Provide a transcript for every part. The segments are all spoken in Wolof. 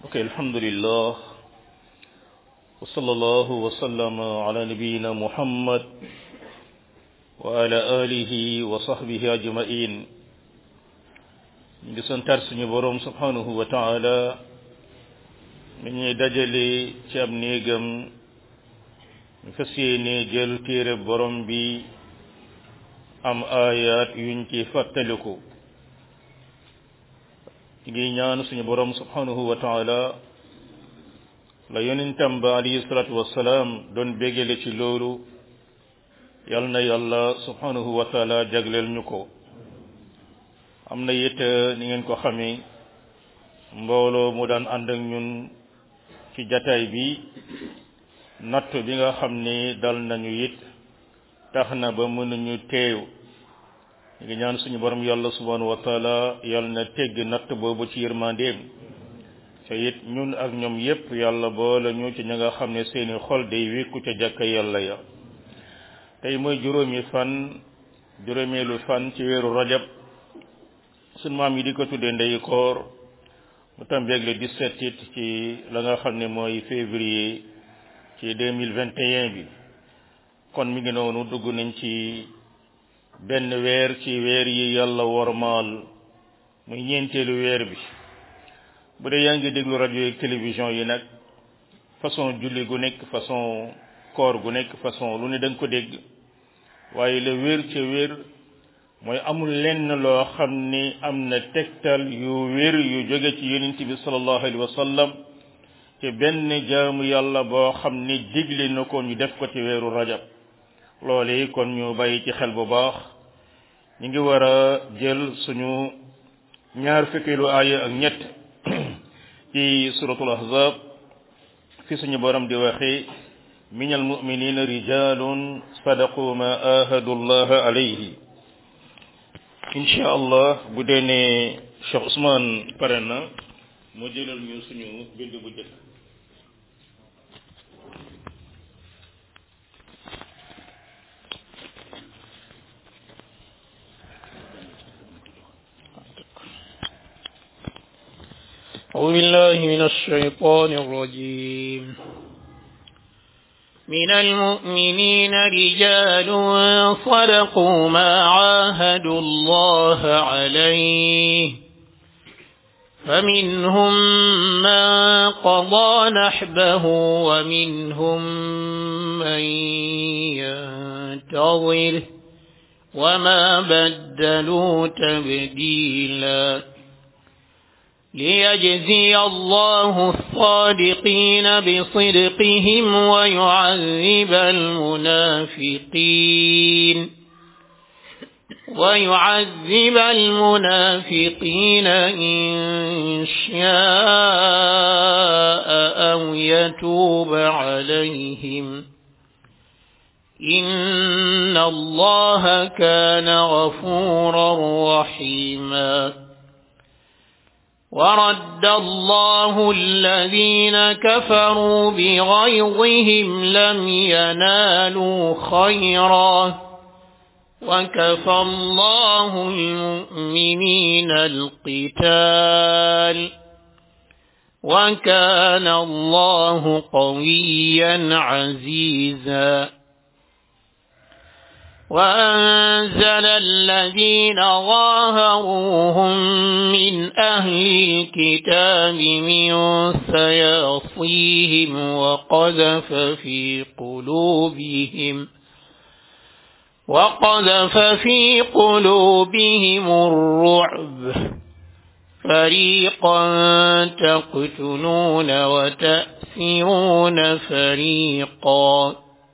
ok alhamdulillah wa sallallahu wa sallama ala nabiyina muhammad wa ala alihi wa sahbihi ajmain ñu ngi santaat suñu boroom subhanahu wa taala mi ñuy dajale ci ab néegam ñu fas yéene jël téere borom bi am ayat yuñ ci fàttaliku ci ngi ñaan suñu borom subhanahu wa taala la yonentam ba alayhi salatu wassalaam doon bégale ci loolu yal na yàlla subhanahu wa taala jagleel ñu ko am na it ni ngeen ko xamee mbooloo mu daan ànd ak ñun ci jataay bi natt bi nga xam ni dal nañu it tax na ba mënuñu teew ñu ngi ñaan suñu borom yàlla subhanahu wa taala yàlla na tegg natt boobu ci yërmandeem te it ñun ak ñoom yépp yàlla boole ñu ci ña nga xam ne seeni xol day wékku ca jàkka yàlla ya tey mooy juróomi fan juróomeelu fan ci weeru rajab suñ maam yi di ko tuddee ndeyu koor mu tambeeg le 17 it ci la nga xam ne mooy février ci 2021 bi kon mi ngi noonu dugg nañ ci benn weer ci weer yi yàlla wormaal muy ñeenteelu weer bi bu dee yaa ngi déglu rajo yi télévision yi nag façon julli gu nekk façon koor gu nekk façon lu ne da nga ko dégg waaye la wér ca wér mooy amul lenn loo xam ni am na tegtal yu wér yu jóge ci yonent bi sallallahu alayhi wa sallam ci benn jaamu yàlla boo xam ni digle na ko ñu def ko ci weeru rajab loole kon ñu bàyyi ci xel bu baax ñu ngi war a jël suñu ñaar fukkeelu aaya ak ñett ci suratul ahzab fi suñu borom di waxe min al muminina rijalun sadaqu ma ahadu allah alayhi insha allah bu dee ne Cheikh Ousmane pare na moo jëlal ñu suñu bind bu jëkk أعوذ بالله من الشيطان الرجيم من المؤمنين رجال صدقوا ما عاهدوا الله عليه فمنهم من قضى نحبه ومنهم من ينتظر وما بدلوا تبديلاً ليجزي الله الصادقين بصدقهم ويعذب المنافقين ويعذب المنافقين إن شاء أو يتوب عليهم إن الله كان غفورا رحيما ورد الله الذين كفروا بغيظهم لم ينالوا خيرا وكفى الله المؤمنين القتال وكان الله قويا عزيزا وأنزل الذين ظاهروهم من أهل الكتاب من سياصيهم وقذف في قلوبهم وقذف في قلوبهم الرعب فريقا تقتلون وتأسرون فريقا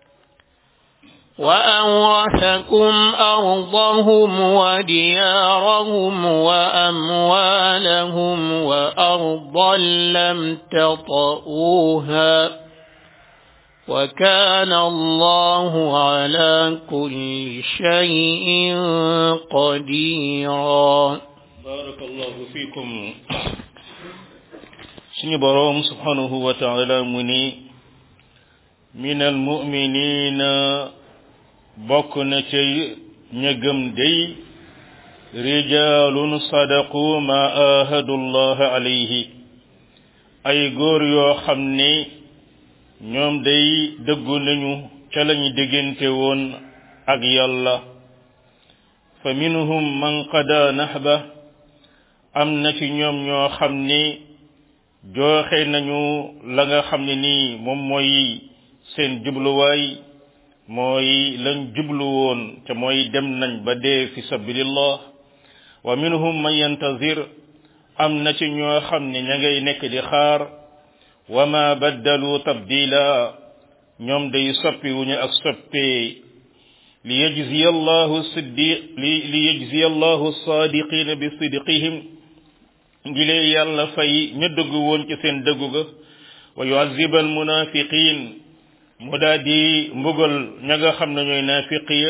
وأورثكم أرضهم وديارهم وأموالهم وأرضا لم تطئوها وكان الله على كل شيء قديرا بارك الله فيكم سني بروم سبحانه وتعالى مني من المؤمنين bokk na ca ña gëm day rijalun sadaqu ma ahadu allah alayhi ay góor yoo xam ne ñoom day dëggu nañu ca lañu diggante woon ak yàlla fa minhum man qada nahba am na ci ñoom ñoo xam ne jooxe nañu la nga xam ne nii moom mooy seen jubluwaay mooy lañ jublu woon te mooy dem nañ ba dee fi sabilillah wa minhum man yantazir am na ci ñoo xam ne ña ngay nekk di xaar wa ma baddalu tabdila ñoom day soppi wuñu ak soppee li yajziya allahu siddiq li li yajziya allahu sadiqina bi sidqihim ngilee yàlla fay ña dëggu woon ci seen dëggu ga wa yuaziba al munafiqin mu daa di mbugal ña nga xam ne ñooy naafiqiya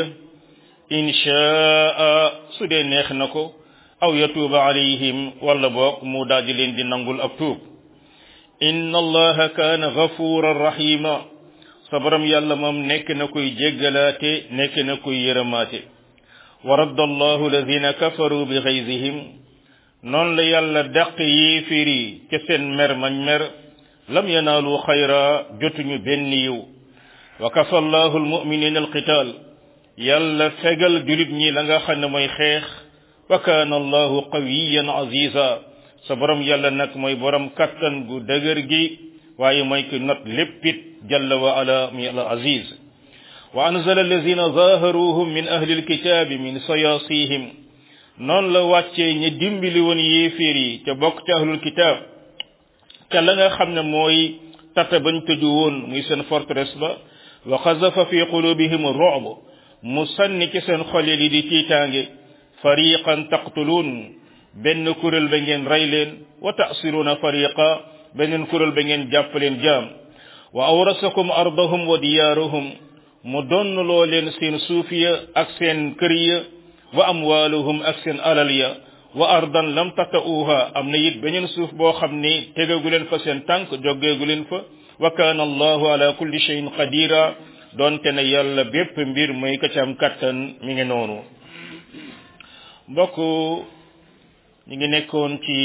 inchaa su dee neex na ko aw yatuuba alayhim wala boog mu daa di leen di nangul ak tuub inna allaha kaana gafuran rahima sa borom yàlla moom nekk na kuy jéggalaate nekk na kuy yërëmaate wa radda allahu alladina kafaru bi xaysihim noonu la yàlla dàq yéeféer yi ca seen mer mañ mer lam yanaalu xayra jotuñu benn yiw wa kafa allahu almuminina alqital yàlla fegal julit ñi la nga xam ne mooy xeex wa kaana allahu qawiyan aziza sa borom yàlla nag mooy borom kattan gu dëgër gi waaye mooy ki not léppit jalla wa ala mi al aziz wa anzala allazina zaharuhum min ahli alkitabi min sayasihim noonu la wàccee ñi dimbali woon yéeféer yi ca bokk ci ahlul kitab ca la nga xam ne mooy tata bañ tëju woon muy seen forteresse ba wa xazafa fi qulubihim ru'b mu sànni ci seen xol yi di tiitaange fariqan taqtuluun benn kuréel ba ngeen rey leen wa ta'siruuna fariqa beneen kuréel ba ngeen jàpp leen jaam wa awrasakum ardahum wa diyaarahum mu donnloo leen seen suuf ya ak seen kër ya wa amwaaluhum ak seen alal ya wa ardan lam tata'uha am na it beneen suuf boo xam ni tegagu leen fa seen tànk joggeegu leen fa wa kaana allahu ala kulli shay'in qadira doonte ne yàlla bépp mbir mooy ka ci am kattan mi ngi noonu mbokk ñu ngi nekkoon ci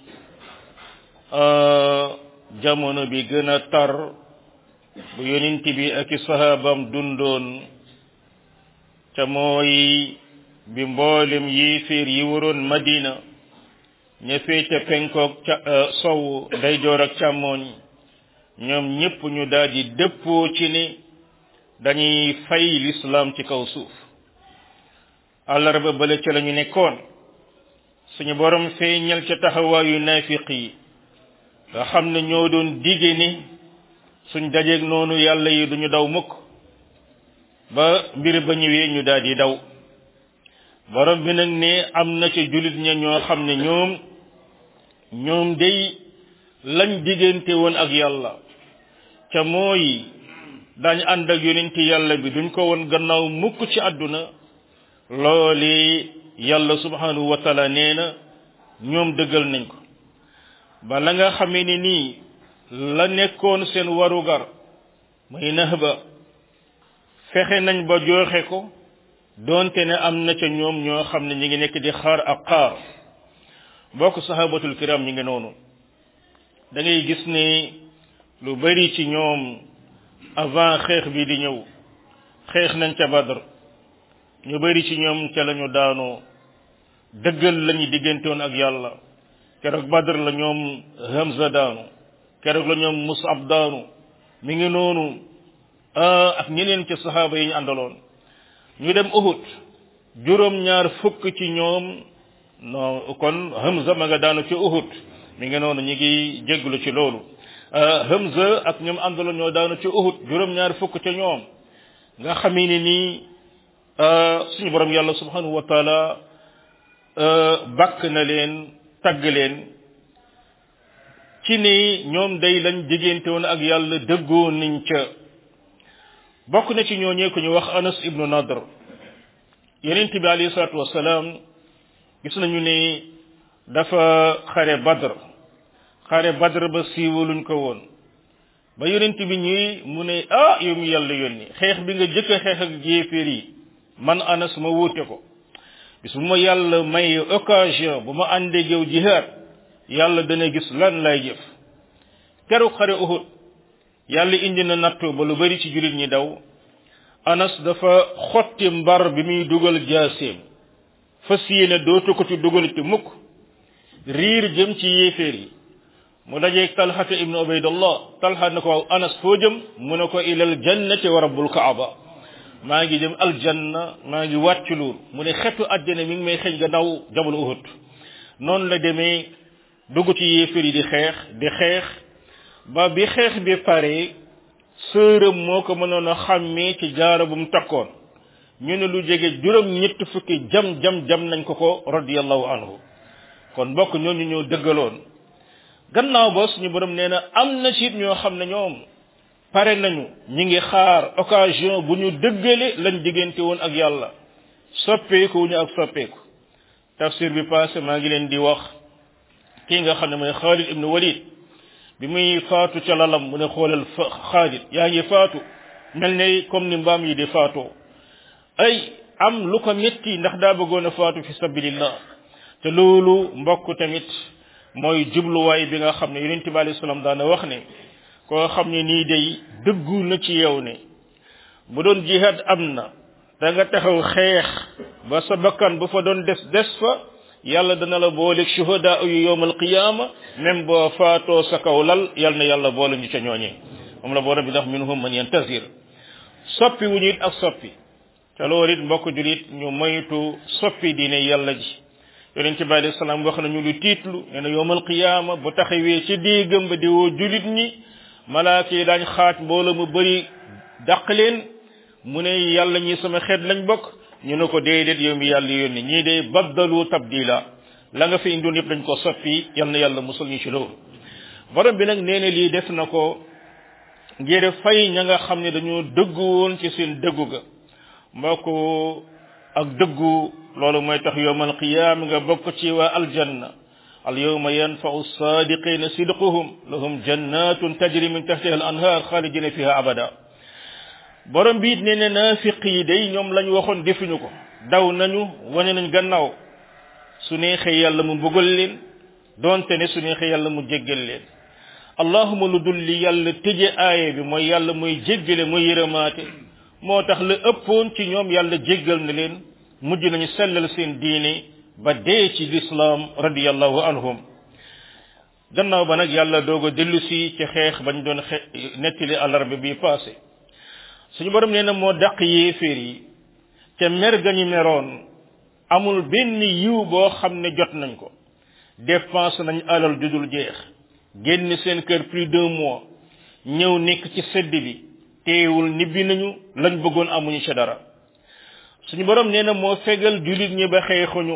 jamono bi gën a tar bu yonent bi ak i sahaabam dundoon ca mooy bi mboolem yéeféer yi waroon madina ña féete penkoog ca sow ndeyjoor ak càmmooñ ñoom ñépp ñu daldi dëppoo ci ni dañuy fay lislaam ci kaw suuf àllarba bale ca la ñu nekkoon suñu borom feeñal ca taxawaayu naafiq yi nga xam ne ñoo doon dige ni suñ dajeeg noonu yàlla yi duñu daw mukk ba mbir ba ñëwee ñu daal di daw borom bi nag ne am na ca julit ña ñoo xam ne ñoom ñoom day lañ diggante woon ak yàlla ca mooy dañ ànd ak yonenti yàlla bi duñ ko woon gannaaw mukk ci àdduna loole yàlla subhanahu wa taala nee na ñoom dëggal nañ ko ba la nga xamee ni nii la nekkoon seen warugar muy nax ba fexe nañ ba joxe ko doonte ne am na ca ñoom ñoo xam ne ñi ngi nekk di xaar ak xaar bokk sahabatul kiram ñi ngi noonu da ngay gis ne lu bari ci ñoom avant xeex bi di ñëw xeex nañ ca badr ñu bari ci ñoom ca lañu daanoo dëggal lañu diggantewoon ak yàlla keroog badr la ñoom hamza daanu keroog la ñoom musab daanu mi ngi noonu ak ñeneen ci saxaaba yi ñu àndaloon ñu dem uhud juróom ñaar fukk ci ñoom non kon hamza ma nga daanu ci uhud mi ngi noonu ñi ngi jégglu ci loolu hamza ak ñoom àndaloon ñoo daanu ci uhud juróom ñaar fukk ca ñoom nga xamee ni nii suñu borom yàlla subhanahu wa taala bakk na leen tagg leen ci ni ñoom day lañ diggante woon ak yàlla dëggoo niñ ca bokk na ci ñooñee ku ñu wax anas ibnu nadr yonent bi alayhi salatu wasalaam gis nañu ne dafa xare badr xare badr ba siiwaluñ ko woon ba yonent bi ñuy mu ne ah yow mi yàlla yónni xeex bi nga jëkk a xeex ak jéeféer yi man anas ma wuute ko bis bu ma yàlla may occasion bu ma àndeeg yow jihaad yàlla dana gis lan lay jëf keroog xare uhud yàlla indi na nattu ba lu bari ci jullit ñi daw anas dafa xotti mbar bi muy dugal jaaseem fas yéene dootu ko ci dugal ci mukk riir jëm ci yéeféer yi mu dajeeg talxata ibnu ubaydallah talxa na ko waaw anas foo jëm mu ne ko ilal jannati wa rabbul kaaba maa ngi jëm aljanna maa ngi wàcc luur mu ne xetu àjjana mi ngi may xëj gannaaw jabal uhud noonu la demee dugg ci yéeféer yi di xeex di xeex ba bi xeex bi pare sërëm moo ko mënoon a xàmmee ci jaara bu mu takkoon ñu ne lu jege juróom ñett fukki jam jam jam nañ ko ko radiyallahu anhu kon mbokk ñooñu ñoo dëggaloon gannaaw ba suñu borom nee na am na ci ñoo xam ne ñoom pare nañu ñi ngi xaar occasion bu ñu dëggale lañ diggante woon ak yàlla soppeeku wu ñu ak soppeeku tafsir bi passé maa ngi leen di wax kii nga xam ne mooy Xaalid ibnu Walid bi muy faatu ca lalam mu ne xoolal fa Xaalid yaa ngi faatu mel ne comme ni mbaam yi di faatoo ay am lu ko metti ndax daa bëggoon a faatu fi sabilillah te loolu mbokk tamit mooy jubluwaay bi nga xam ne yonent bi alayhi salaam daana wax ne koo xam ne nii day dëggu na ci yow ne bu doon jihaad am na da nga taxaw xeex ba sa bakkan bu fa doon des des fa yàlla dana la booleeg shuhada yu yowmal qiyaama même boo faatoo sa kaw lal yal na yàlla boole ñu ca ñooñee moom la borom bi ndax minhum man yantazir soppi wu ñu it ak soppi te loolu it mbokk julit ñu moytu soppi diine yàlla ji yonent bi alayhi salaam wax nañu lu tiitlu nee na yowmal qiyaama bu taxawee ci déegam ba di woo julit ñi malaaka yi daañ xaaj mbooloo mu bëri dàq leen mu ne yàlla ñi sama xeet lañ bokk ñu ne ko déedéet yow mi yàlla yónni ñii de baddalu tabdila la nga fi indoon yëpp dañ ko soppi yal na yàlla musul ñu ci loolu borom bi nag nee na lii def na ko ngir fay ña nga xam ne dañoo dëggu woon ci seen dëggu ga mbokk ak dëggu loolu mooy tax yowmal qiyaam nga bokk ci waa aljanna al yawma yanfa'u sadiqina sidquhum lahum jannatun tajri min tahtiha al anhar khalidina fiha abada borom bi it nee na naafiq yi day ñoom lañ waxoon defuñu ko daw nañu wane nañ gannaaw su neexee yàlla mu bëggal leen donte ne su neexee yàlla mu jéggal leen allahuma lu dul li yàlla tëje aaye bi mooy yàlla mooy jéggale mooy yërëmaate moo tax la ëppoon ci ñoom yàlla jéggal na leen mujj nañu sellal seen diine ba dee ci lislaam radiyallahu anhum gannaaw ba nag yàlla doog a dellu si ci xeex bañ doon xe nettali alarba bi passé suñu borom nee na moo dàq yéeféer yi ca mer ga ñu meroon amul benn yiw boo xam ne jot nañ ko dépense nañ alal ju dul jeex génn seen kër plus d'un mois ñëw nekk ci sedd bi teewul nibbi nañu lañ bëggoon amuñu ca dara suñu borom nee na moo fegal jullit ñi ba xeexuñu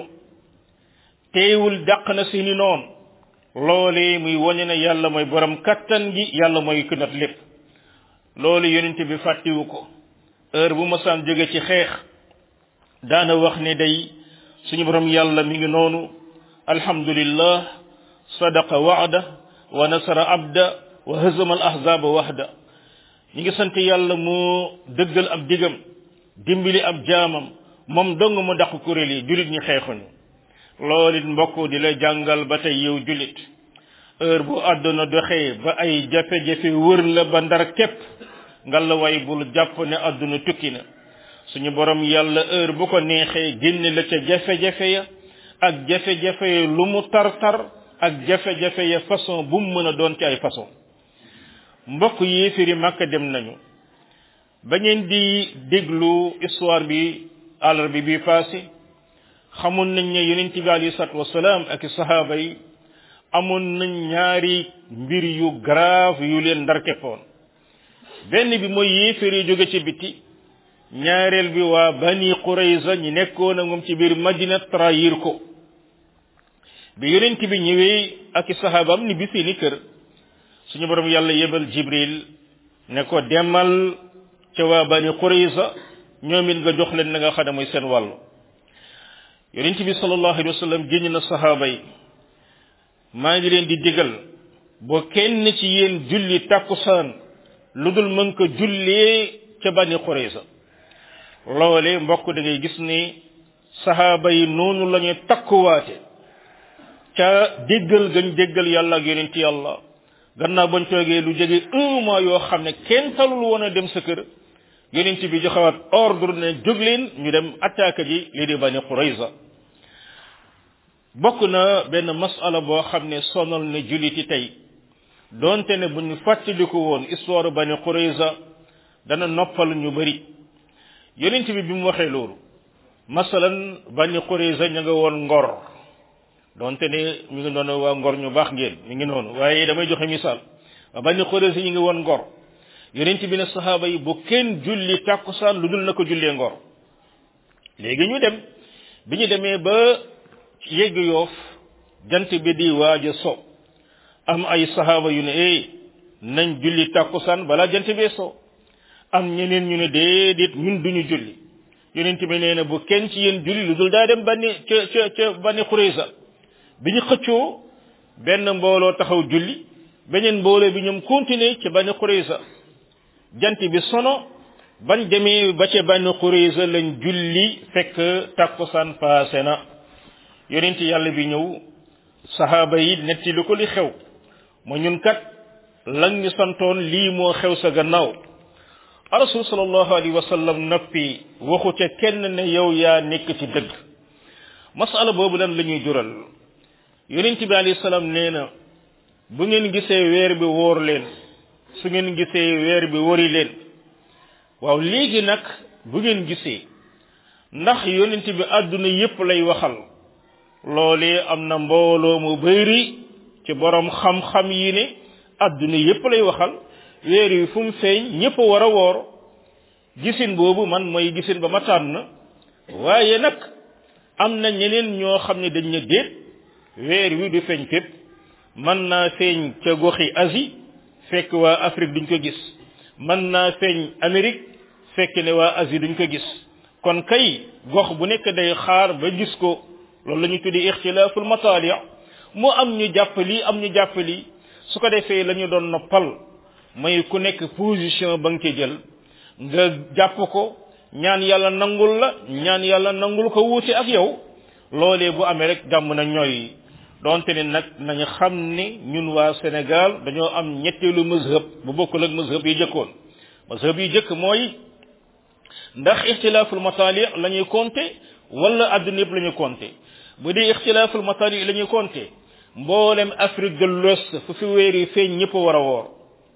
teewul dàq na seeni noon loolee muy wane ne yàlla mooy borom kattan gi yàlla mooy ku nat lépp loolu yonent bi fàttiwu ko heure bu masaan jóge ci xeex daana wax ne day suñu borom yàlla mi ngi noonu alhamdulillah sadaqa wa'da wa nasara abda wa hazama al ahzaba wahda ñi ngi sant yàlla moo dëggal ab digam dimbali ab jaamam moom dong mu daq kuréel yi julit ñi xeexuñu loolu it mbokk di la jàngal ba tey yow julit heure bu àdduna doxee ba ay jafe-jafe wër la ba ndar képp ngalla way bul jàpp ne àdduna tukki na suñu borom yàlla heure bu ko neexee génne la ca jafe-jafe ya ak jafe-jafe ya lu mu tar-tar ak jafe-jafe ya façon bu mu mën a doon ci ay façon mbokk yéefiri màkka dem nañu ba ngeen di déglu histoire bi àllar bi bi passé xamoon nañ ne yonent bi alayhi salaatu wasalaam ak sahaaba yi amoon nañ ñaari mbir yu grave yu leen ndar keppoon benn bi mooy yéeféer yi jóge ci biti ñaareel bi waa bani qurayza ñi nekkoon ak moom ci biir madina trahir ko bi yonent bi ñëwee ak i sahabaam ni bi seeni kër suñu borom yàlla yebal jibril ne ko demal ca waa bani qurayza ñoom it nga jox leen na nga xam ne mooy seen wàllu yonent bi sallallahu alayhi wa sallam génn na sahaaba yi maa ngi leen di digal boo kenn ci yéen julli takkusaan lu dul mën ko jullee ca bani qurayza loole mbokk da ngay gis ni sahaaba yi noonu la ñuy takkuwaate ca déggal gañ déggal yàlla ak yonent yàlla gannaaw bañ toogee lu jege un mois yoo xam ne kenn talul woon a dem sa kër yonent bi joxewaat ordre ne jóg leen ñu dem attaque ji lii di bani Qurayza bokk na benn masala boo xam ne sonal na julliti tey donte ne bu ñu fàttaliku woon histoire bani Qurayza dana noppal ñu bari yonent bi bi mu waxee loolu masalan bani Qurayza ña nga woon ngor donte ne ñu ngi doon waa ngor ñu baax ngeen ñu ngi noonu waaye damay joxe misaal waa bani Qurayza ñu ngi woon ngor yonent bi ne saxaaba yi bu kenn julli tàkkusaan lu dul na ko jullee ngor léegi ñu dem bi ñu demee ba yegg yoof jant bi di waaj a so am ay saxaaba yu ne eh nañ julli tàkkusaan balaa jant bee so am ñeneen ñu ne déedéet ñun duñu julli yonent bi nee na bu kenn ci yéen julli lu dul daa dem banni ca ca ca banni Qurayza bi ñu xëccoo benn mbooloo taxaw julli beneen mbooloo bi ñoom continuer ci banni Qurayza jant bi sono bañ demee ba ca banni Qurayza lañ julli fekk takkusaan paase na yonent yàlla bi ñëw saxaaba yi netti lu ko li xew ma ñun kat lan ñu santoon lii moo xew sa gannaaw rasul sallallahu alayhi wa sallam noppi waxu ca kenn ne yow yaa nekk ci dëgg masala boobu lan la ñuy jural yonent bi alayhi salaam nee na bu ngeen gisee weer bi wóor leen su ngeen gisee weer bi wori leen waaw léegi nag bu ngeen gisee ndax yonent bi àdduna yépp lay waxal loolee am na mbooloo mu bëri ci borom xam-xam yi ne àdduna yépp lay waxal weer yi fu mu feeñ ñépp war a woor gisin boobu man mooy gisin ba ma tànn waaye nag am na ñeneen ñoo xam ne dañ ne déet weer wi du feeñ fépp mën naa feeñ ca goxi Asie fekk waa Afrique duñ ko gis mën naa feeñ Amérique fekk ne waa Asie duñ ko gis kon kay gox bu nekk day xaar ba gis ko loolu la ñu tuddi ixtilaaful mataali mu am ñu jàpp lii am ñu jàpp lii su ko defee la ñu doon noppal mooy ku nekk position ba nga ci jël nga jàpp ko ñaan yàlla nangul la ñaan yàlla nangul ko wuute ak yow loolee bu amee rek jàmm na ñooy donte ne nag nañu xam ne ñun waa Sénégal dañoo am ñetteelu mazhab bu bokkul ak mazhab yi jëkkoon mazhab yi jëkk mooy ndax ixtilaaful mataali la ñuy compter wala adduna yëpp la ñuy compter bu dee ixtilaaful mataali la ñuy compter mboolem Afrique de l'Ouest fu fi weer yi feeñ ñëpp war a woor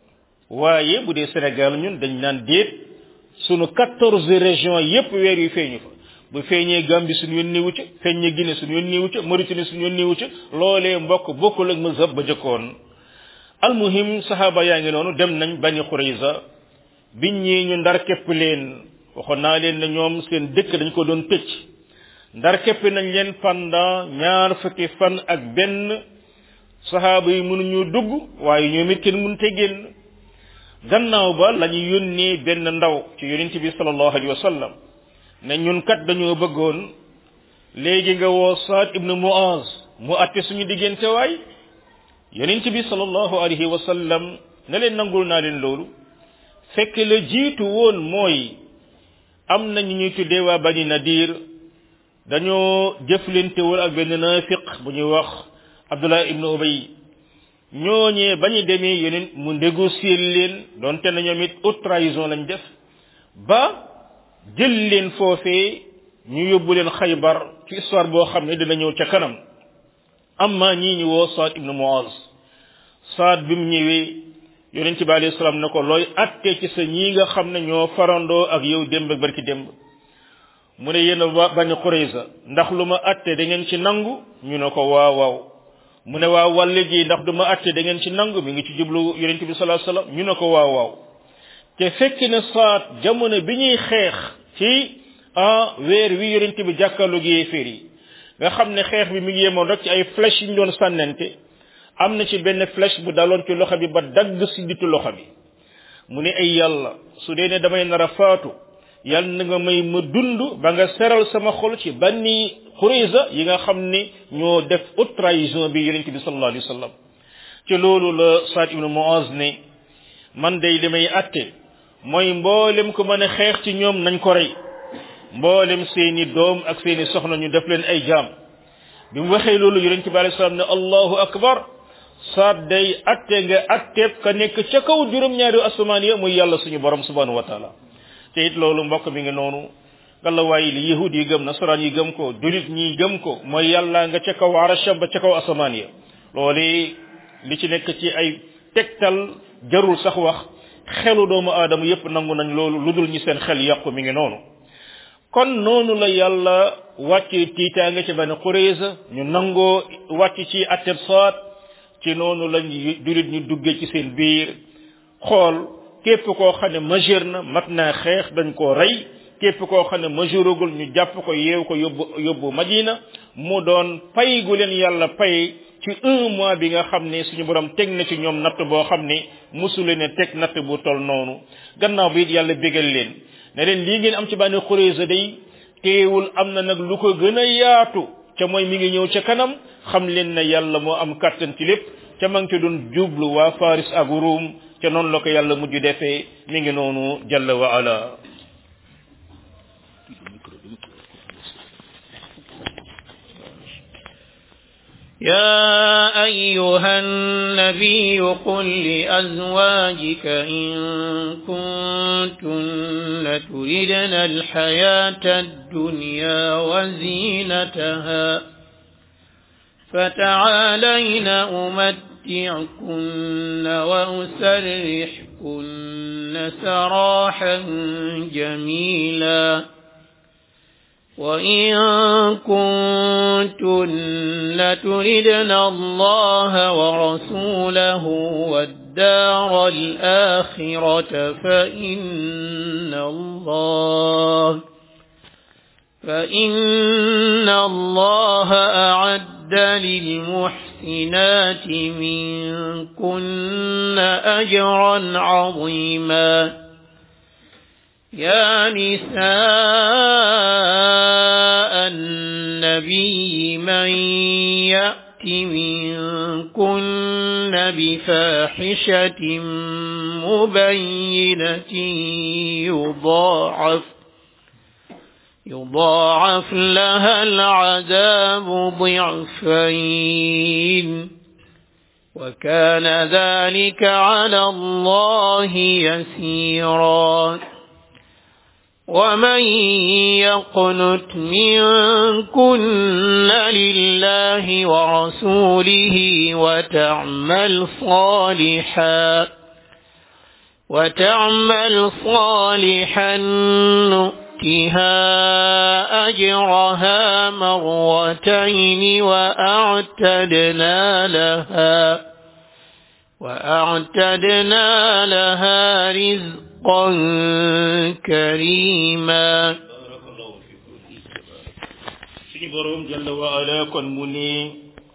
waaye bu dee Sénégal ñun dañ naan déet sunu quatorze régions yépp weer yu feeñu fa bu feeñee Gambie suñu yoon néewu ca feeñee Guinée suñu yoon néewu ca Mauritanie suñu yoon néewu ca loolee mbokk bokkul ak mazhab ba jëkkoon almuhim saxaaba yaa ngi noonu dem nañ bani Xurayza biñ ñii ñu ndar képp leen waxoon naa leen ne ñoom seen dëkk dañ ko doon tëj ndar képp nañ leen pendant ñaar fukki fan ak benn saxaaba yi mënuñu dugg waaye ñoom it kenn mënut a génn gannaaw ba la ñu yónnee benn ndaw ci yonent bi sallallahu alayhi wa sallam ne ñun kat dañoo bëggoon léegi nga woo Saad ibnu Muaz mu atte suñu diggante waay yonent bi sallallahu alayhi wa sallam ne leen nangul naa leen loolu fekk la jiitu woon mooy am na ñu ñuy tuddee waa bani nadir dañoo jëflantewul ak benn naafiq bu ñuy wax Abdullah ibnu Ubay ñooñee ba ñu demee yeneen mu négocier leen donte na ñoom it haute trahison lañ def ba jël leen foofee ñu yóbbu leen xaybar ci histoire boo xam ne dina ñëw ca kanam amma ñii ñu woo Saad ibnu Muaz Saad bi mu ñëwee yonent bi alayhi salaam ne ko looy atte ci sa ñii nga xam ne ñoo farandoo ak yow démb ak barki démb mu ne yéen a bañ Qurayza ndax lu ma atte da ngeen ci nangu ñu ne ko waaw waaw mu ne waaw wàlle ji ndax du ma atte da ngeen ci nangu mi ngi ci jublu yonent bi sallallahu alayhi wasallam ñu ne ko waaw waaw te fekk ne saat jamono bi ñuy xeex ci ah weer wi yonent bi jàkkaarloog yéeféer yi nga xam ne xeex bi mi ngi yemoon rek ci ay flèche yi ñu doon sànnante am na ci benn flèche bu daloon ci loxo bi ba dagg si ditu loxo bi mu ne ay yàlla su dee ne damay nar a faatu yàlla na nga may ma dund ba nga seral sama xol ci banni Qurayza yi nga xam ne ñoo def haute trahison bi yonent bi sallallahu alayhi wa sallam ci loolu la Saad ibnu Muaz ne man day li may atte mooy mboolem ko mën a xeex ci ñoom nañ ko rey mboolem seeni doom ak seeni soxna ñu def leen ay jaam bi mu waxee loolu yonent bi alayhi salaam ne allahu akbar saat day atte nga atteeb ka nekk ca kaw juróom-ñaari asamaan ya muy yàlla suñu borom subhanahu wa taala te it loolu mbokk mi ngi noonu ngalla waaye li yahud yi gëm nasaraan yi gëm ko julit ñi gëm ko mooy yàlla nga ca kaw arasham ba ca kaw asamaan ya loolu li ci nekk ci ay tegtal jarul sax wax xelu doomu aadama yépp nangu nañ loolu lu dul ñi seen xel yàqu mi ngi noonu kon noonu la yàlla wàcce tiitaange ci bani Qurayza ñu nangoo wàcc ci atteb saat ci noonu lañ julit ñu duggee ci seen biir xool képp koo xam ne majeur na mat naa xeex dañ koo rey képp koo xam ne majeuragul ñu jàpp ko yeew ko yóbbu yóbbu Madina mu doon pay gu leen yàlla pay ci un mois bi nga xam ne suñu borom teg na ci ñoom natt boo xam ne musule ne teg natt bu tol noonu gannaaw bi it yàlla bégal leen ne leen lii ngeen am ci bànni Qurayza day teewul am na nag lu ko gën a yaatu ca mooy mi ngi ñëw ca kanam xam leen ne yàlla moo am kàttan ci lépp ca ma ngi ci doon jublu waa Faris ak Ruum ca noonu la ko yàlla mujj defee mi ngi noonu jalla wa ala يا أيها النبي قل لأزواجك إن كنتن تردن الحياة الدنيا وزينتها فتعالين أمتعكن وأسرحكن سراحا جميلا وإن كنتن تردن الله ورسوله والدار الآخرة فإن الله فإن الله أعد للمحسنات منكن أجرا عظيما يا نساء النبي من يأت منكن بفاحشة مبينة يضاعف يضاعف لها العذاب ضعفين وكان ذلك على الله يسيرا ومن يقنت منكن لله ورسوله وتعمل صالحا وتعمل صالحا نؤتها أجرها مرتين وأعتدنا لها وأعتدنا لها رزقا كريما suñu borom jalla wa ala kon mu ne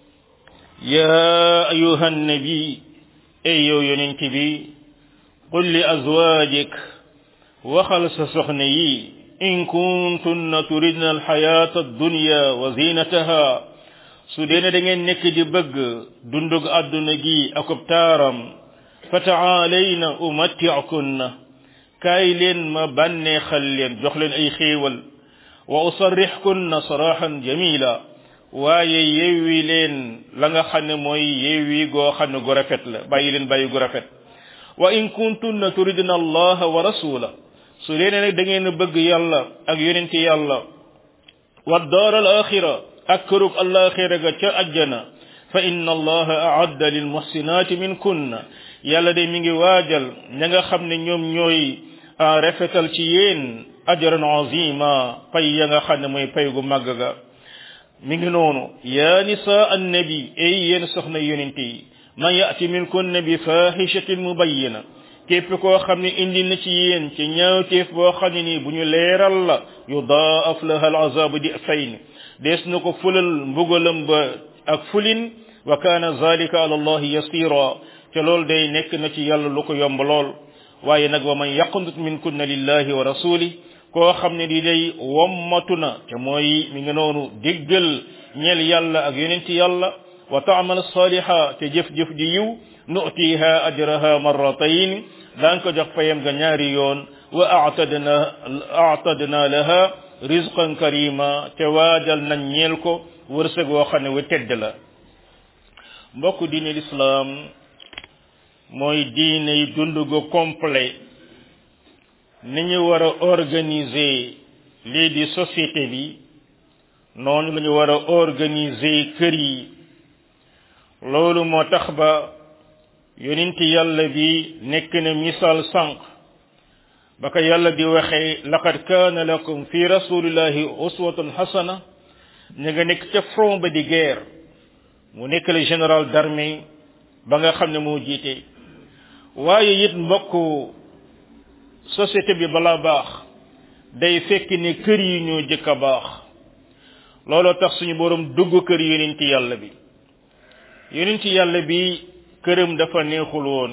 ya ayuha nabi ey yow yonent bi qul li azwajik waxal sa soxna yi in kuntunna turidna alxayata addunya wa zinataha su dee ne da ngeen nekk di bëgg dundug àdduna gi akub taaram fa taalayna umatti'kunna kaay leen ma bànneexal leen jox leen ay xéewal wa usarrixkunna saraxan jamila waaye yeewi leen la nga xam ne mooy yeewi goo xam ne gu rafet la bàyyi leen bàyyi gu rafet wa in kuntunna turidna allaha wa rasula su dee ne nag da ngeen bëgg yàlla ak yonenti yàlla wa daar al axira ak kërug alaxira ga ca ajjana fa inna allaha aadda lil muhsinati min kunna yàlla de mi ngi waajal ña nga xam ne ñoom ñooy rafetal ci yéen ajran azima pay ya nga xam ne mooy pay gu màgg ga mi ngi noonu ya nisa annabi ay yéen soxna yonente yi man yati min kunna bi fahishatin mubayyina képp koo xam ne indi na ci yéen ci ñaawteef boo xam ne nii bu ñu leeral la yudaaf laha al azabu di fayn dees na ko fulal mbugalam ba ak fulin wa kana zalika ala allahi yasira te loolu day nekk na ci yàlla lu ko yomb lool waaye nag wa man yaqnut min kunna lillahi wa rasuli koo xam ne di day wommatu na te mooy mi nga noonu déggal ñeel yàlla ak yonenti yàlla wa taamal saliha te jëf-jëf di yiw nu'tiha ajraha marratayn daan ko jox payam ga ñaari yoon wa a'tadna a'tadna laha rizqan karima te waajal nañ ñeel ko wërsëg woo xam ne wu tedd la mbokk diine l'islam mooy diine yi dund gu complet ni ñu war a organiser lii di société bi noonu la ñu war a organiser kër yi loolu moo tax ba yonenti yàlla bi nekk na misaal sànq ba ko yàlla di waxee laqad kaana lakum fi rasulillahi uswatun hasana ñu nga nekk ca front ba di guerre mu nekk le général d'armée ba nga xam ne moo jiite waaye it mbokk société bi balaa baax day fekk ne kër yi ñoo jëkk a baax looloo tax suñu borom dugg kër yonenti yàlla bi yonenti yàlla bi këram dafa neexul woon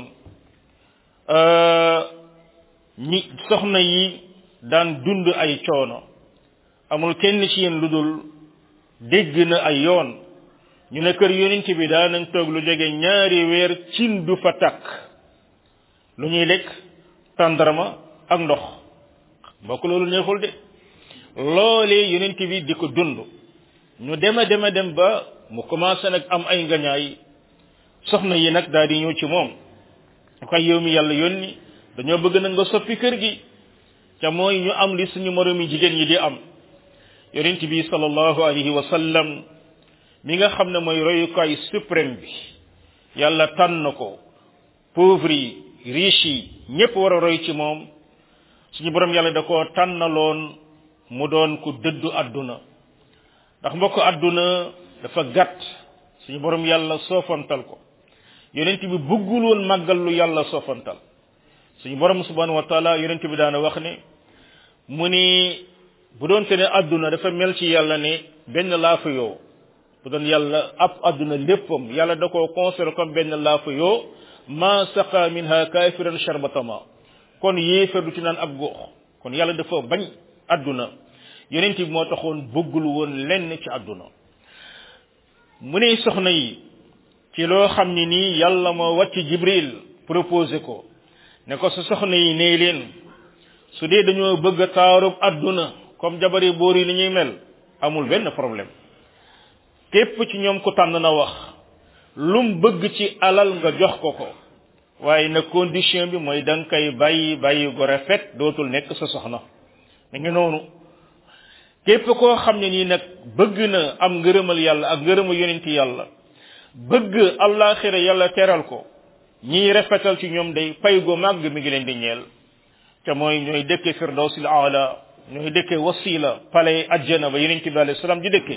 ñi soxna yi daan dund ay coono amul kenn ci yéen lu dul dégg na ay yoon ñu ne kër yonent bi daan nañ toog lu jege ñaari weer cin du fa takk lu ñuy lekk tàndarma ak ndox mbokk loolu neexul de loolee yonent bi di ko dund ñu dema dema dem ba mu commencé nag am ay ngañaay soxna yi nag daal di ñëw ci moom koy yow mi yàlla yónni dañoo bëgg na nga soppi kër gi ca mooy ñu am li suñu moromi jigéen ñi di am yonent bi sallallahu alayhi wa sallam mi nga xam ne mooy royukaay suprême bi yàlla tànn ko pauvre yi riche yi ñépp war a roy ci moom suñu borom yàlla da koo tànnaloon mu doon ku dëddu àdduna ndax mbokk àdduna dafa gàtt suñu borom yàlla soofantal ko yonent bi bëggul woon màggal lu yàlla soofantal suñu borom subhanahu wa taala yonent bi daana wax ne mu ni bu doon te ne àdduna dafa mel ci yàlla ne benn laafa yoo bu doon yàlla ab àdduna léppam yàlla da koo considéré comme benn laafa yoo ma saqa minha kafiran sharbatama kon yéefar du ci naan ab góox kon yàlla dafa bañ àdduna yonent bi moo taxoon bëggul woon lenn ci àdduna mu ne soxna yi ci loo xam ni nii yàlla moo wàcc jibril proposé ko ne ko sa soxna yi nee leen su dee dañoo bëgg a taarub àdduna comme jabari boor yi ni ñuy mel amul benn problème képp ci ñoom ku tànn na wax lum bëgg ci alal nga jox ko ko waaye nag condition bi mooy da nga koy bàyyi bàyyi gu rafet dootul nekk sa soxna mi ngi noonu képp koo xam ne nii nag bëgg na am ngërëmal yàlla ak ngërëmal yonenti yàlla bëgg allaaxira yàlla teral ko ñiy rafetal ci ñoom day pay gu màgg mi ngi leen di ñeel te mooy ñooy dëkke firdawsil aala ñooy dëkke wasila pale ajjana ba yonent bi alayhi salaam di dëkke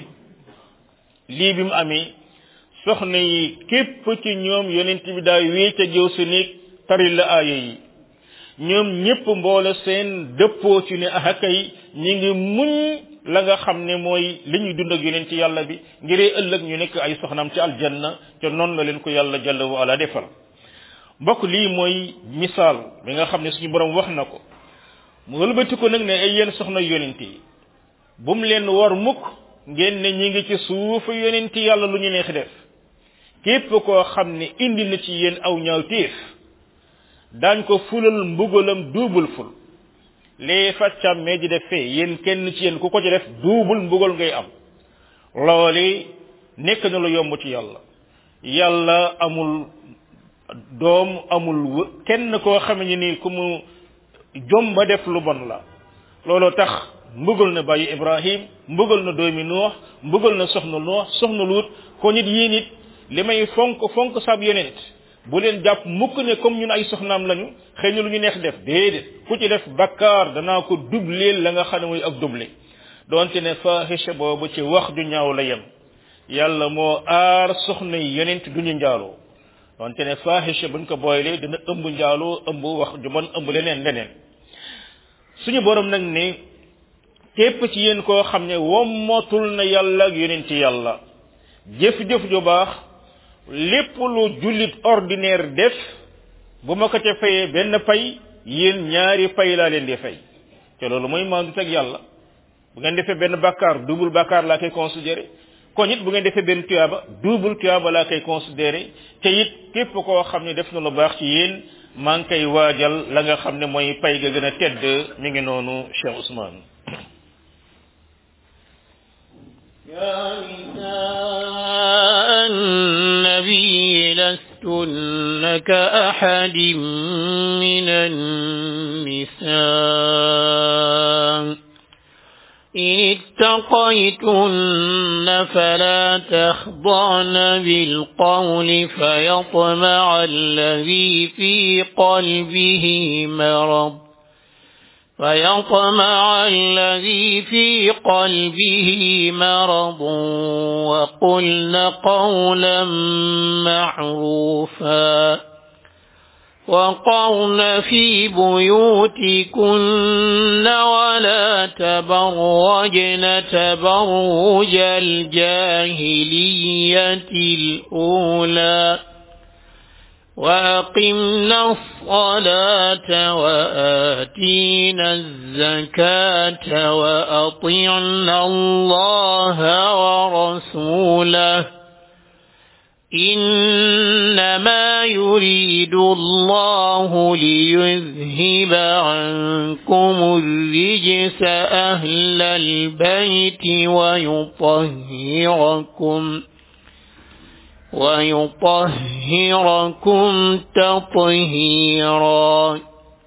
lii bi mu amee soxna yi képp ci ñoom yonent bi daa wéete jëw sa néeg tari la aaya yi ñoom ñépp mboole seen dëppoo ci ne ahakay ñi ngi muñ la nga xam ne mooy li ñuy dund ak yonent yàlla bi ngiree ëllëg ñu nekk ay soxnaam ci aljanna te noonu la leen ko yàlla jalla wa ala defal mbokk lii mooy misaal bi nga xam ne suñu borom wax na ko mu wëlbati ko nag ne ay yéen soxna yonent yi bu mu leen war mukk ngeen ne ñi ngi ci suufu yonent yàlla lu ñu neex def képp koo xam ne indi na ci yéen aw ñaaw téef daañ ko fulal mbugalam duubul ful lee faccam mee di def fee yéen kenn ci yéen ku ko ci def duubul mbugal ngay am loole nekk na lu yomb ci yàlla yàlla amul doom amul kenn koo xam ne ni ku mu jomba def lu bon la looloo tax mbugal na bàyyi ibrahim mbugal na doomi nuux mbugal na soxna nuux soxna luut ko nit yii nit li may fonk fonk sab yonent bu leen jàpp mukk ne comme ñun ay soxnaam lañu xëy na lu ñu neex def déedéet ku ci def bakkaar danaa ko dubleel la nga xam ne mooy ak duble doonte ne fahisha boobu ci wax ju ñaaw la yem yàlla moo aar soxna yi yonent duñu njaaloo donte ne fahisha buñ ko booylee dina ëmb njaaloo ëmb wax ju bon ëmb leneen leneen suñu borom nag ne képp ci yéen koo xam ne wommatul na yàlla ak yonent yàlla jëf-jëf ju baax lépp lu jullit ordinaire def bu ma ko ca fayee benn pay yéen ñaari pay laa leen di fay te loolu mooy maandu teg yàlla bu ngeen defee benn bàkkaar double bàkkaar laa koy considéré kon it bu ngeen defee benn tuyaaba double tuyaaba laa koy considéré te it képp koo xam ne def na lu baax ci yéen maa ngi koy waajal la nga xam ne mooy pay ga gën a tedd mi ngi noonu Cheikh Ousmane يا نساء النبي لستن كأحد من النساء إن اتقيتن فلا تخضعن بالقول فيطمع الذي في قلبه مرض فيطمع الذي في قلبه مرض وقلن قولا معروفا وقرن في بيوتكن ولا تبرجن تبرج الجاهلية الأولى وأقمنا الصلاة وآتينا الزكاة وأطعنا الله ورسوله إنما يريد الله ليذهب عنكم الرجس أهل البيت ويطهركم ويطهركم تطهيرا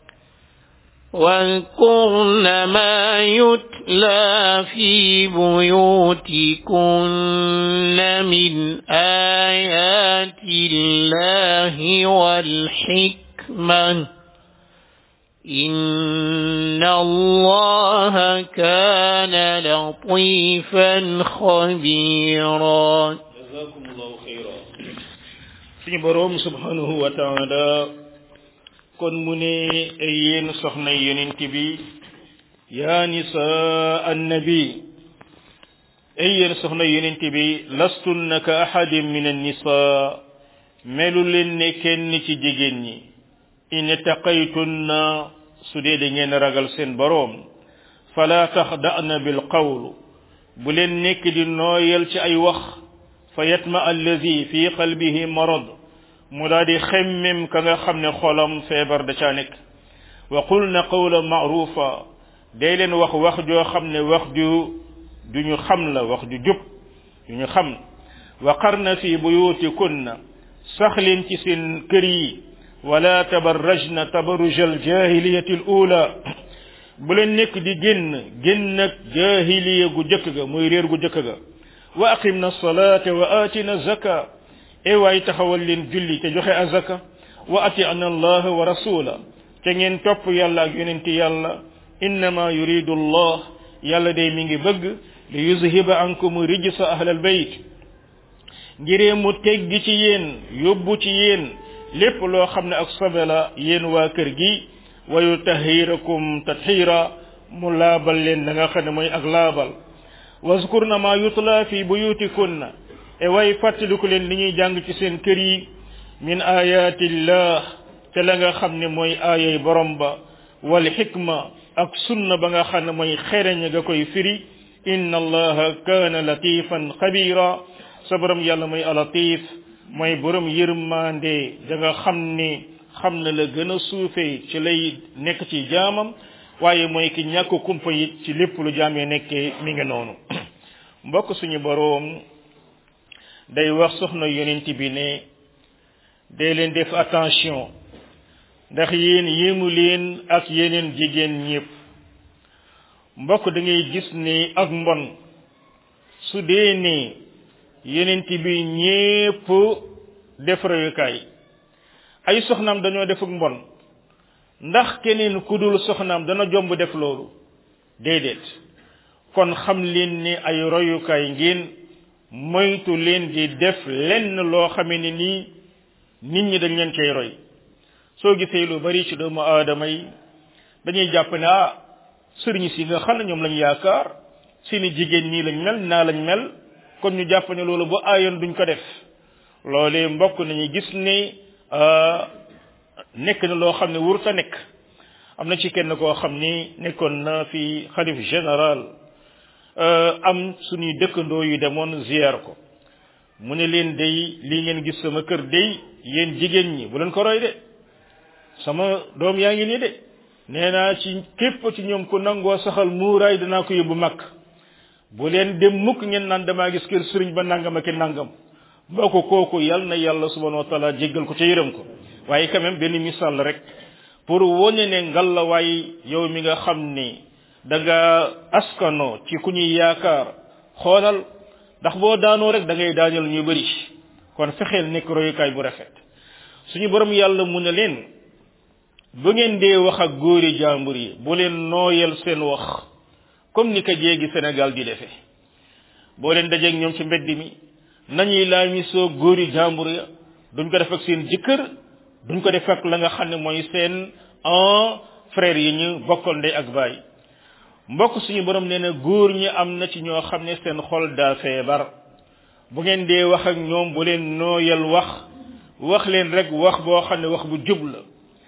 واذكرن ما يتلى في بيوتكن من آيات الله والحكمة إن الله كان لطيفا خبيرا جزاكم الله خيرا suñu boroom subhanahu wa taala kon mu ne ay yéen soxna yonent bi yaa nisaa annabi ay yéen soxna yonent bi lastunna ka ahadin min annisaa melu leen ne kenn ci jigéen ñi in taqaytunna su dee da ngeen ragal seen boroom fala taxda'na bil qawl bu leen nekk di nooyal ci ay wax fa yatma allazi fi qalbihi marad mu daal di xemmem ka nga xam ne xolam feebar da caa nekk wa qulna qawla ma'rufa day leen wax wax joo xam ne wax ju du ñu xam la wax ju jub ju ñu xam wa qarna fi buyutikunna sax leen ci seen kër yi wala tabarrajna tabarruj al jahiliyati al ula bu leen nekk di génn génn ak jahiliya gu jëkk ga muy réer gu jëkk ga wa aqimna salata wa atina zaka e waay taxawal leen julli te joxe azaka wa ati'na allah wa rasula te ngeen topp yàlla ak yonenti yàlla innama yuridu allah yàlla day mi ngi bëgg li yuzhiba ankum rijsa ahlal bayt ngiree mu teggi ci yéen yóbbu ci yéen lépp loo xam ne ak sobe la yéen waa kër gi wa yutahhirakum tathira mu laabal leen da nga xam ne mooy ak laabal wazkurna ma yutla fi buyutikunna e way fàttaliku leen li ñuy jàng ci seen kër yi min ayatillah te la nga xam ne mooy aayay borom ba wal xikma ak sunna ba nga xam ne mooy xereñ ga koy firi inna allaha kaana latifan xabira sa borom yàlla mooy alatif mooy borom yërmande da nga xam ne xam na la gën a suufee ci lay nekk ci jaamam waaye mooy ki ñàkk kumpa it ci lépp lu jaamee nekkee mi ngi noonu mbokk suñu boroom day wax soxna yonent bi ne day leen def attention ndax yéen yéemu leen ak yeneen jigéen ñépp mbokk da ngay gis ni ak mbon su dee ne yonent bi ñépp def royukaay ay soxnaam dañoo def ak mbon ndax keneen ku dul soxnaam dana jomb def loolu déedéet kon xam leen ni ay royukaay ngeen moytu leen di def lenn loo xamee ni nii nit ñi dañ leen cay roy soo gisee lu bari ci doomu aadama yi dañuy jàpp ne ah sëriñ si nga xam ne ñoom lañ yaakaar seeni jigéen ñii lañ mel naa lañ mel kon ñu jàpp ne loolu bu aayoon duñ ko def loolee mbokk nañu gis ne nekk na loo xam ne wurta nekk am na ci kenn koo xam ni nekkoon na fi xalif général am suñuy dëkkandoo yu demoon ziar ko mu ne leen day lii ngeen gis sama kër day yéen jigéen ñi bu leen ko roy de sama doom yaa ngi nii de nee naa ci képp ci ñoom ku nangoo saxal muuraay danaa ko yóbbu mag bu leen dem mukk ngeen naan damaa gis kër sëriñ ba nangam ak nangam mbokk kooku yal na yàlla subhanahu wa taala jéggal ko ca yërëm ko waaye quand même benn misaal la rek pour wone ne ngalla waay yow mi nga xam ni da nga askano ci ku ñuy yaakaar xoolal ndax boo daanoo rek da ngay daaneel ñu bëri kon fexeel nekk royukaay bu rafet suñu borom yàlla mu ne leen bu ngeen dee wax ak góori jàmbur yi bu leen nooyal seen wax comme ni ko jéegi Sénégal di defee boo leen dajeeg ñoom ci mbedd mi nañuy laamisoo góori jàmbur ya duñ ko def ak seen jëkkër duñ ko def ak la nga xam ne mooy seen en frère yi ñu bokkal ndey ak baay mbokk suñu borom nee na góor ñi am na ci ñoo xam ne seen xol daa feebar bu ngeen dee wax ak ñoom bu leen nooyal wax wax leen rek wax boo xam ne wax bu jub la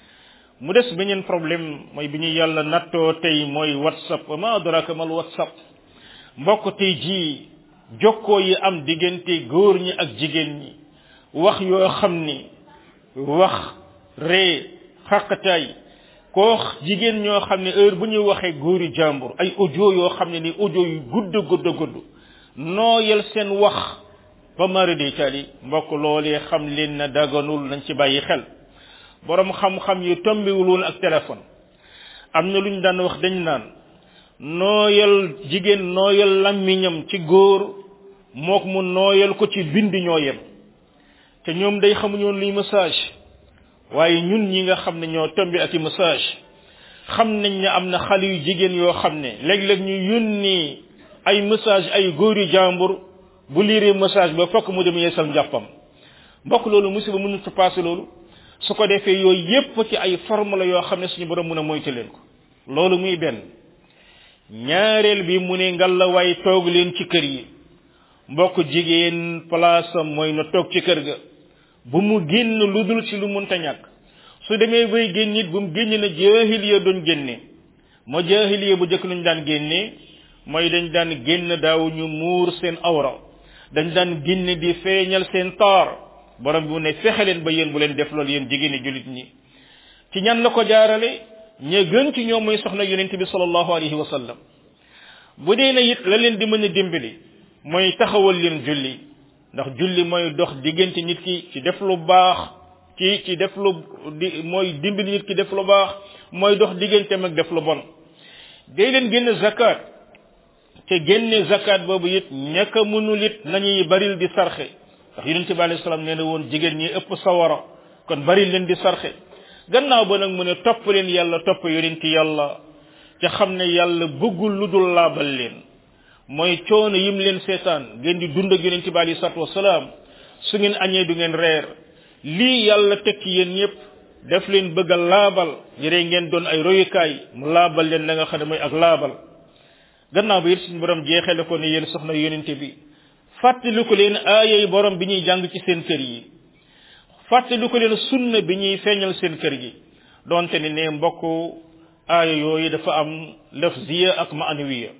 mu des beneen problème mooy bi ñu yàlla nattoo tey mooy whatsapp wa ma adraka mal whatsapp mbokk tey jii jokkoo yi am diggante góor ñi ak jigéen ñi wax yoo xam ni wax ree xàqataay koo jigéen ñoo xam ne heure bu ñuy waxee góori jàmbur ay audio yoo xam ne ni audio yu gudd gudd gudd nooyal seen wax ba mari de tali mbokk loolee xam leen na daganul nañ ci bàyyi xel borom xam-xam yu tombiwul woon ak téléphone am na lu ñu daan wax dañ naan nooyal jigéen nooyal làmmiñam ci góor mook mu nooyal ko ci bind ñoo yem te ñoom day xamuñu woon luy message waaye ñun ñi nga xam ne ñoo tombi ak i message xam nañ ne am na xale yu jigéen yoo xam ne léeg-léeg ñu yónni ay message ay góor yu jàmbur bu liiree message ba fokk mu dem yeesal njàppam mbokk loolu musiba mënut a passé loolu su ko defee yooyu yépp ci ay forme la yoo xam ne suñu borom mën a moytu leen ko loolu muy benn ñaareel bi mu ne ngal la waay toog leen ci kër yi mbokk jigéen place am mooy na toog ci kër ga bu mu génn lu dul ci lu munta ñàkk su demee bay génn it bu mu génn na jaahiliya doon génne moo jaahiliya bu jëkk luñ daan génne mooy dañ daan génn daaw ñu muur seen awra dañ daan génn di feeñal seen taar borom bi mu ne fexe leen ba yéen bu leen def loolu yéen jigéeni jullit ñi ci ñan la ko jaarale ña gën ci ñoom mooy soxna yonente bi sallallahu alayhi wa sallam bu dee na it la leen di mën a dimbali mooy taxawal leen julli ndax julli mooy dox diggante nit ki ci def lu baax ci ci def lu di mooy dimbali nit ki def lu baax mooy dox digganteem ak def lu bon day leen génn zakat te génne zakat boobu it ñàkk a mënul it nañuy baril di sarxe ndax yonente bi alayhi salaam nee na woon jigéen ñi ëpp sawara kon baril leen di sarxe gannaaw ba nag mu ne topp leen yàlla topp yonenti yàlla te xam ne yàlla bëggul lu dul laabal leen mooy coono yim leen seetaan ngeen di dund ak yonenti bi alayhi salaatu wasalaam su ngeen añee du ngeen reer lii yàlla teg ci yéen ñëpp def leen bëgg a laabal yére ngeen doon ay royukaay mu laabal leen la nga xam ne mooy ak laabal gannaaw bi it suñu borom jeexale ko ne yéen soxna yonente bi fàttali ko leen aayay borom bi ñuy jàng ci seen kër yi fàttali ko leen sunna bi ñuy feeñal seen kër gi donte ni ne mbokk aaya yooyu dafa am lafziya ak maanawiya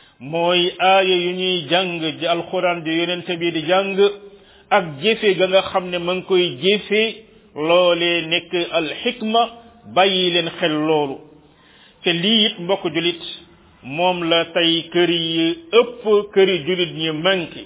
mooy aaya yu ñuy jàng ji alxuraan di yonente bi di jàng ak jëfe ga nga xam ne ma ngi koy jëfe loolee nekk alxikma bàyyi leen xel loolu te lii it mbokk julit moom la tey kër yi ëpp këri julit ñi manqué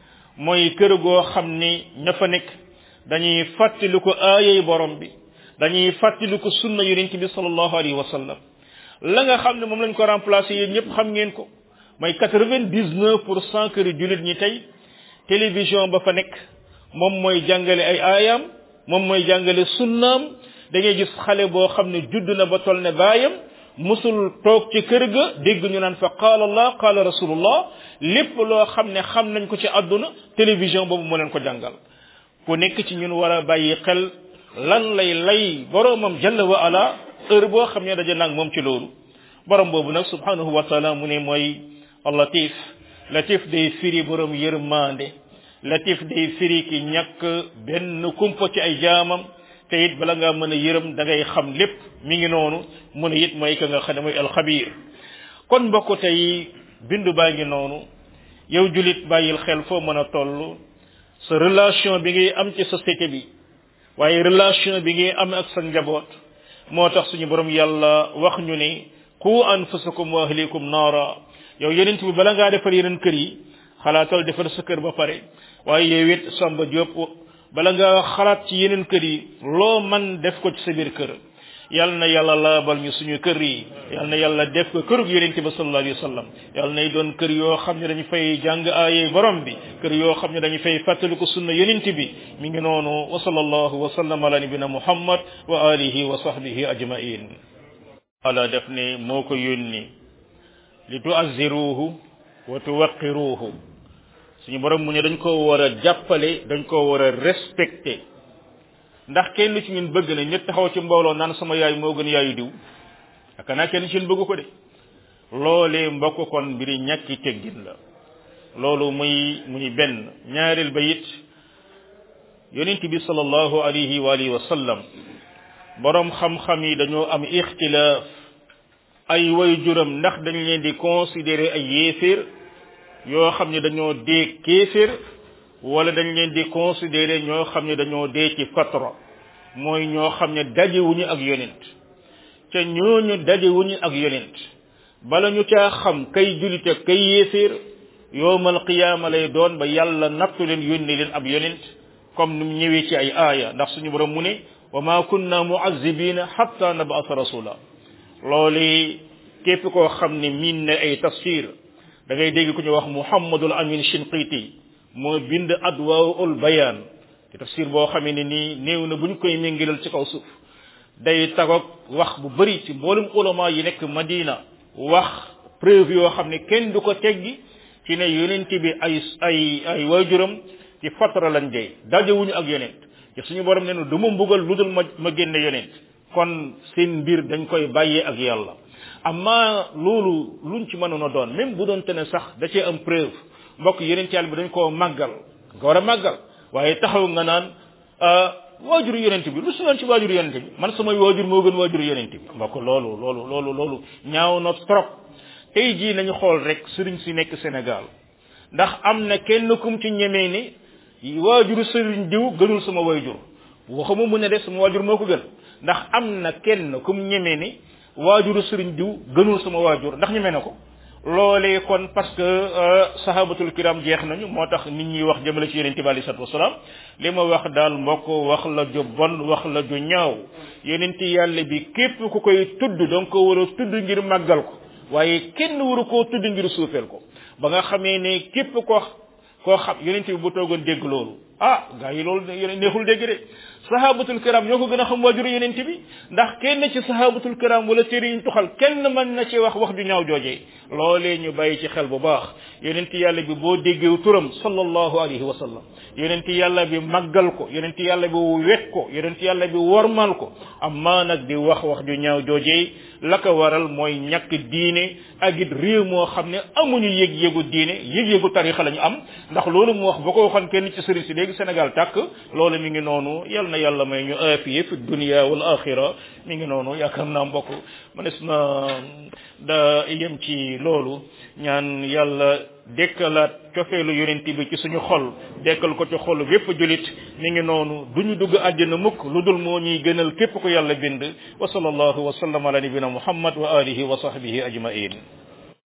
mooy kër goo xam ni ña fa nekk dañuy fàttali ko aayay borom bi dañuy fàttali ko sunna yonent bi sallallahu alayhi wa sallam la nga xam ne moom lañ ko remplacé yéen ñëpp xam ngeen ko mooy quatre-vingt-dix-neuf pour cent këri julit ñi tey télévision ba fa nekk moom mooy jàngale ay aayam moom mooy jàngale sunnaam da ngay gis xale boo xam ne judd na ba tol ne baayam musul toog ci kër ga dégg ñu naan fa qaala allah qaala rasulullah lépp loo xam ne xam nañ ko ci àdduna télévision boobu moo leen ko jàngal ku nekk ci ñun war a bàyyi xel lan lay lay boroomam jalla wa ala heure boo xam ne daje nag moom ci loolu borom boobu nag subhanahu wa taala mu ne mooy latif latif day firi borom yërmande latif day firi ki ñàkk benn kumpa ci ay jaamam te it bala ngaa mën a yërëm da ngay xam lépp mi ngi noonu mu ne it mooy ka nga xam ne mooy alxabir kon mbokk tey bindu baa ngi noonu yow julit bàyyil xel foo mën a toll sa relation bi ngay am ci société bi waaye relation bi ngay am ak sa njaboot moo tax suñu borom yàlla wax ñu ne qu anfusakum wa ahlikum naara yow yeneen bi bala ngaa defar yeneen kër yi xalaatal defar sa kër ba pare waaye yow it Samba Diop bala nga xalaat ci yeneen kër yi loo man def ko ci sa biir kër yal na yàlla laabal ñu suñu kër yi yal na yàlla def ko kërug yonente ba sallallahu alayhi wa sallam yal nay doon kër yoo xam ne dañu fay jàng aaye borom bi kër yoo xam ne dañu fay fàttaliku sunna yonente bi mi ngi noonu wa sallallahu wa sallam ala nabina muhammad wa alihi wa sahbihi ajmain ala def ne moo ko yónni li tuazziruhu wa tuwaqiruhu suñu borom mu ne dañ ko war a jàppale dañ ko war a respecté ndax kenn ci ñun bëgg na ñett taxaw ci mbooloo naan sama yaay moo gën yaayu diw aka naa kenn ci ñun bëgg ko de loolee mbokk kon mbiri ñàkki teggin la loolu muy muy benn ñaareel ba it yonent bi sallallahu alayhi wa alihi wa sallam borom xam-xam yi dañoo am ixtilaaf ay way juram ndax dañ leen di considérer ay yéeféer yoo xam ne dañoo dee kéeféer wala dañ leen di considérer ñoo xam ne dañoo dee ci fatra mooy ñoo xam ne dajewuñu ak yonent ca ñooñu dajewuñu ak yonent bala ñu caa xam kay julite kay yéeféer yowmal qiyaama lay doon ba yàlla nattu leen yónni leen ab yonent comme ni mu ñëwee ci ay aaya ndax suñu borom mu ne wa ma kunna muazibina hatta nab'atha rasula loolu képp koo xam ne miin na ay tafsir da ngay dégg ku ñu wax muhammadul amin shinqiti moo bind adwaul bayaan te tafsir boo xamee ne nii néew na bu ñu koy méngalal ci kaw suuf day tagoog wax bu bëri ci mboolum ulama yi nekk madina wax preuve yoo xam ne kenn du ko teggi ci ne yonent bi ay ay ay waajuram ci fatra lañ dee dajewuñu ak yonent te suñu borom ne du ma mbugal lu dul ma ma génne yonent kon seen mbir dañ koy bàyyee ak yàlla amma loolu luñ ci mënoon a doon même bu doon te ne sax da cee am preuve mbokk yonent yàlla bi dañ koo màggal nga war a màggal waaye taxaw nga naan waajuru yonent bi lu su doon ci waajuru yonent bi man samay waajur moo gën waajuru yonent bi mbokk loolu loolu loolu loolu ñaaw na trop tey jii nañu xool rek sëriñ si nekk Sénégal ndax am na kenn kum ci ñemee ni waajuru sëriñ diw gënul sama waajur waxuma mu ne de sama waajur moo ko gën ndax am na kenn kum ñemee ni waajuru sëriñ diw gënul sama waajur ndax ñemee na ko loolee kon parce que sahabatul kiram jeex nañu moo tax nit ñi wax jëmale ci yonente bi alei salatu wasalaam li ma wax daal mbokk wax la ju bon wax la ju ñaaw yonente yàlla bi képp ku koy tudd donc ko war a tudd ngir màggal ko waaye kenn waru koo tudd ngir suufeel ko ba nga xamee ne képp ko koo xam yonente bi bu toogoon dégg loolu ah gaa yi loolu neexul dégg de sahabatul kiram ñoo ko gën a xam waajuru yonente bi ndax kenn ci sahabatul kiram wala téere yi tuxal kenn mën na ci wax wax ju ñaaw joojee loolee ñu bàyyi ci xel bu baax yonente yàlla bi boo déggew turam sallallahu alayhi wa sallam yonente yàlla bi màggal ko yonente yàlla bi wet ko yonente yàlla bi wormal ko amma nag di wax wax ju ñaaw joojee la ko waral mooy ñàkk diine ak it réew moo xam ne amuñu yëg-yëgu diine yëg-yëgu tarixa la ñu am ndax loolu mu wax ba ko waxoon kenn ci sëriñ si léegi Sénégal tàkk loolu mi ngi noonu yal na yàlla may ñu aafiye fi dunia wal axira mi ngi noonu yaakaar naa mbokk mënees na da yem ci loolu ñaan yàlla dekkalaat cofeelu yonent bi ci suñu xol dekkal ko ci xol bépp julit mi ngi noonu duñu dugg àjjana mukk lu dul moo ñuy gënal képp ko yàlla bind wa sallallahu wa sallam ala nabina muhammad wa alihi wa sahbihi ajmain